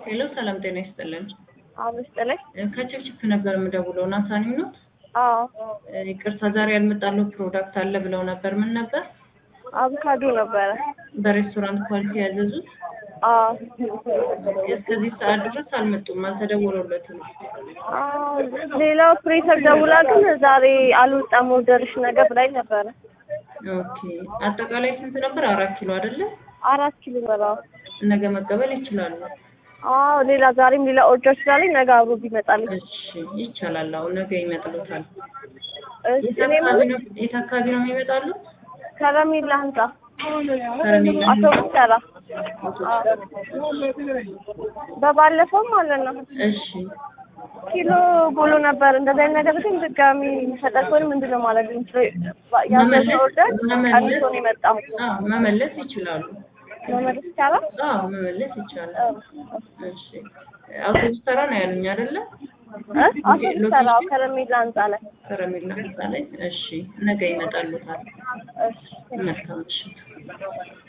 ሄሎ ሰላም ጤና ይስጥልን። አመስጥለኝ ከችፕችፕ ነበር የምደውለው ናታኒም ነው። አዎ ይቅርታ ዛሬ ያልመጣለው ፕሮዳክት አለ ብለው ነበር። ምን ነበር? አቮካዶ ነበረ። በሬስቶራንት ኳሊቲ ያዘዙት? አዎ እስከዚህ ሰዓት ድረስ አልመጡም፣ አልተደወለለትም። አዎ ሌላ ኦፕሬተር ደውላ ግን ዛሬ አልወጣም ኦርደርሽ ነገ ብላኝ ነበረ። ኦኬ አጠቃላይ ስንት ነበር? አራት ኪሎ አይደለ? አራት ኪሎ በላው። ነገ መቀበል ይችላሉ። አዎ ሌላ ዛሬም ሌላ ኦርደር ስላለኝ ነገ አብሮ ቢመጣልኝ። እሺ ይቻላል። አሁን ነገ ይመጥሉታል። እሺ የት እኔ አካባቢ የምልህ ነው የት አካባቢ ነው የሚመጣሉት? ከረሜላ ህንጻ ከረሜላ ህንጻ? አውቶቡስ ተራ በባለፈው ማለት ነው እሺ ኪሎ ጎሎ ነበር። እንደዚህ አይነት ነገር ግን ድጋሚ የሚፈጠር ከሆነ ምንድን ነው ማለት የምችለው? ያዘዝነው ኦርደር ቀንሶ ነው የመጣው። አዎ መመለስ ይችላሉ። መመለስ ይቻላል? አዎ መመለስ ይቻላል። እሺ አውቶቡስ ተራ ነው ያሉኝ አይደለ? እ? አውቶቡስ ተራ ከረሜላ ህንጻ ላይ። ከረሜላ ህንጻ ላይ። እሺ ነገ ይመጣሉታል። እሺ መልካም ምሽት።